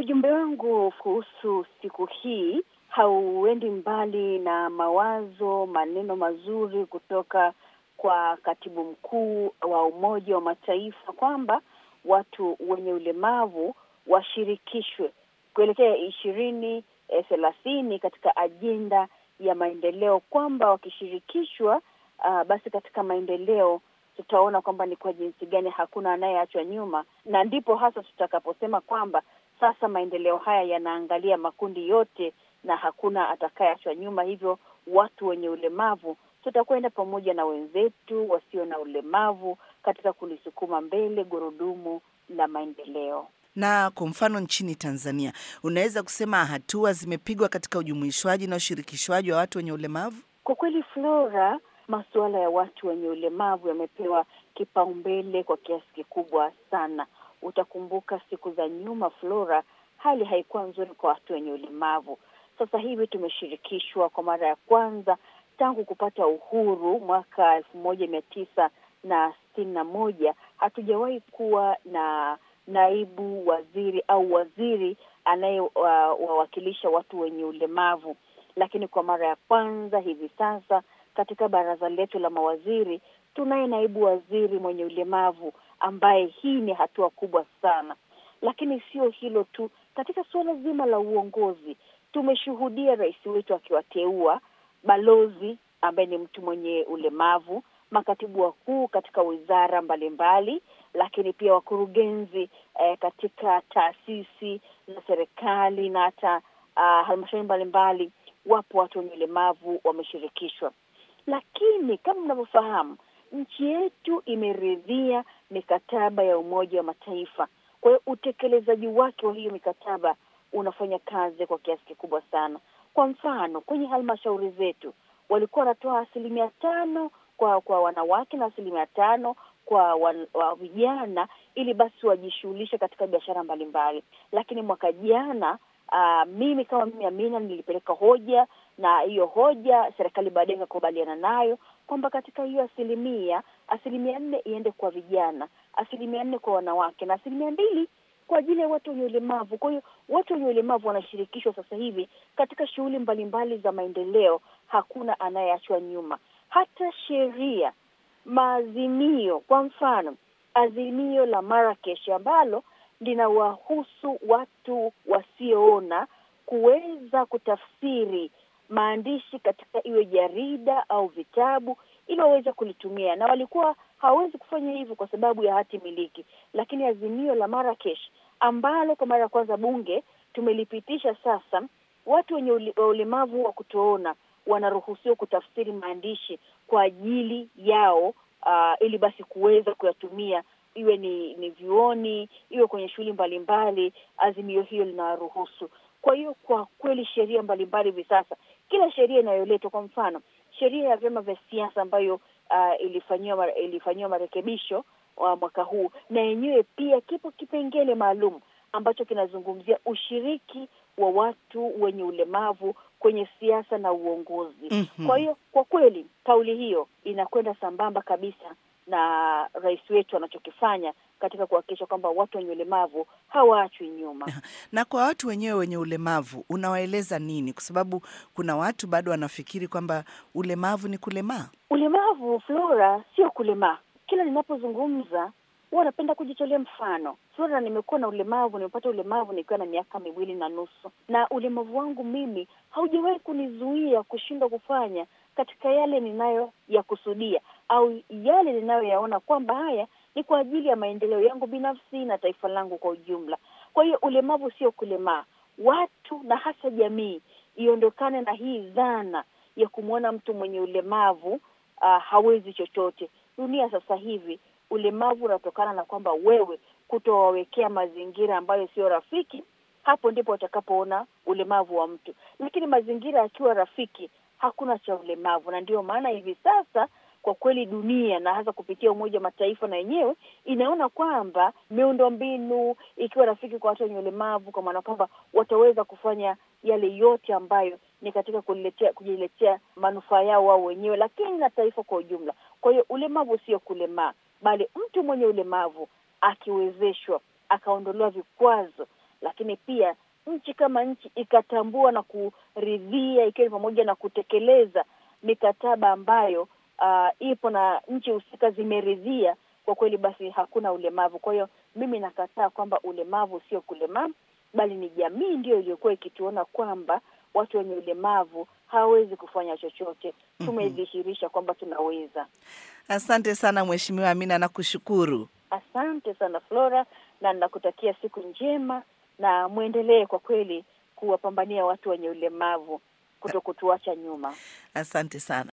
Ujumbe wangu kuhusu siku hii hauendi mbali na mawazo, maneno mazuri kutoka kwa katibu mkuu wa Umoja wa Mataifa kwamba watu wenye ulemavu washirikishwe kuelekea ishirini thelathini katika ajenda ya maendeleo, kwamba wakishirikishwa, uh, basi katika maendeleo tutaona kwamba ni kwa jinsi gani hakuna anayeachwa nyuma, na ndipo hasa tutakaposema kwamba sasa maendeleo haya yanaangalia makundi yote na hakuna atakayeachwa nyuma. Hivyo watu wenye ulemavu tutakwenda pamoja na wenzetu wasio na ulemavu katika kulisukuma mbele gurudumu la maendeleo. Na kwa mfano nchini Tanzania, unaweza kusema hatua zimepigwa katika ujumuishwaji na ushirikishwaji wa watu wenye ulemavu? Kwa kweli, Flora, masuala ya watu wenye ulemavu yamepewa kipaumbele kwa kiasi kikubwa sana. Utakumbuka siku za nyuma, Flora, hali haikuwa nzuri kwa watu wenye ulemavu. Sasa hivi tumeshirikishwa kwa mara ya kwanza tangu kupata uhuru mwaka elfu moja mia tisa na sitini na moja. Hatujawahi kuwa na naibu waziri au waziri anayewawakilisha uh, watu wenye ulemavu, lakini kwa mara ya kwanza hivi sasa katika baraza letu la mawaziri tunaye naibu waziri mwenye ulemavu, ambaye hii ni hatua kubwa sana. Lakini sio hilo tu, katika suala zima la uongozi tumeshuhudia rais wetu akiwateua balozi ambaye ni mtu mwenye ulemavu, makatibu wakuu katika wizara mbalimbali, lakini pia wakurugenzi eh, katika taasisi za serikali na hata uh, halmashauri mbalimbali, wapo watu wenye ulemavu wameshirikishwa. Lakini kama mnavyofahamu, nchi yetu imeridhia mikataba ya Umoja wa Mataifa. Kwa hiyo utekelezaji wake wa hiyo mikataba unafanya kazi kwa kiasi kikubwa sana. Kwa mfano, kwenye halmashauri zetu walikuwa wanatoa asilimia tano kwa kwa wanawake na asilimia tano kwa wan, wa vijana ili basi wajishughulishe katika biashara mbalimbali. Lakini mwaka jana uh, mimi kama mimi Amina nilipeleka hoja na hiyo hoja serikali baadaye ikakubaliana nayo kwamba katika hiyo asilimia asilimia nne iende kwa vijana, asilimia nne kwa wanawake na asilimia mbili kwa ajili ya watu wenye ulemavu. Kwa hiyo watu wenye ulemavu wanashirikishwa sasa hivi katika shughuli mbalimbali za maendeleo, hakuna anayeachwa nyuma. Hata sheria, maazimio, kwa mfano azimio la Marrakesh ambalo linawahusu watu wasioona kuweza kutafsiri maandishi katika iwe jarida au vitabu ili waweze kulitumia, na walikuwa hawawezi kufanya hivyo kwa sababu ya hati miliki. Lakini azimio la Marrakesh ambalo kwa mara ya kwanza bunge tumelipitisha sasa, watu wenye ulemavu wa kutoona wanaruhusiwa kutafsiri maandishi kwa ajili yao, uh, ili basi kuweza kuyatumia iwe ni ni vyuoni, iwe kwenye shughuli mbalimbali. Azimio hiyo linawaruhusu. Kwa hiyo kwa kweli sheria mbalimbali hivi sasa, kila sheria inayoletwa, kwa mfano sheria ya vyama vya siasa ambayo uh, ilifanyiwa ilifanyiwa marekebisho wa mwaka huu, na yenyewe pia kipo kipengele maalum ambacho kinazungumzia ushiriki wa watu wenye ulemavu kwenye siasa na uongozi. mm -hmm. Kwa hiyo kwa kweli kauli hiyo inakwenda sambamba kabisa na rais wetu anachokifanya katika kuhakikisha kwamba watu wenye ulemavu hawaachwi nyuma. Na kwa watu wenyewe wenye ulemavu unawaeleza nini? Kwa sababu kuna watu bado wanafikiri kwamba ulemavu ni kulemaa. Ulemavu, Flora, sio kulemaa. Kila ninapozungumza huwa napenda kujitolea mfano. Flora, nimekuwa na ulemavu, nimepata ulemavu nikiwa na miaka miwili na nusu, na ulemavu wangu mimi haujawahi kunizuia kushindwa kufanya katika yale ninayo ya kusudia au yale ninayoyaona kwamba haya ni kwa ajili ya maendeleo yangu binafsi na taifa langu kwa ujumla. Kwa hiyo ulemavu sio kulemaa. Watu na hasa jamii iondokane na hii dhana ya kumwona mtu mwenye ulemavu uh, hawezi chochote. Dunia sasa hivi ulemavu unatokana na kwamba wewe kutowawekea mazingira ambayo sio rafiki. Hapo ndipo watakapoona ulemavu wa mtu, lakini mazingira yakiwa rafiki hakuna cha ulemavu. Na ndio maana hivi sasa kwa kweli dunia na hasa kupitia Umoja wa Mataifa na yenyewe inaona kwamba miundo mbinu ikiwa rafiki kwa watu wenye ulemavu, kwa maana kwamba wataweza kufanya yale yote ambayo ni katika kujiletea kujiletea manufaa yao wao wenyewe, lakini na taifa kwa ujumla. Kwa hiyo ulemavu sio kulemaa, bali mtu mwenye ulemavu akiwezeshwa, akaondolewa vikwazo, lakini pia nchi kama nchi ikatambua na kuridhia, ikiwa ni pamoja na kutekeleza mikataba ambayo uh, ipo na nchi husika zimeridhia, kwa kweli basi hakuna ulemavu. Kwa hiyo mimi nakataa kwamba ulemavu sio kulemavu, bali ni jamii ndiyo iliyokuwa ikituona kwamba watu wenye ulemavu hawawezi kufanya chochote. Tumedhihirisha kwamba tunaweza. Asante sana Mheshimiwa Amina, nakushukuru. Asante sana Flora, na nakutakia siku njema, na mwendelee kwa kweli kuwapambania watu wenye ulemavu kuto kutuacha nyuma. Asante sana.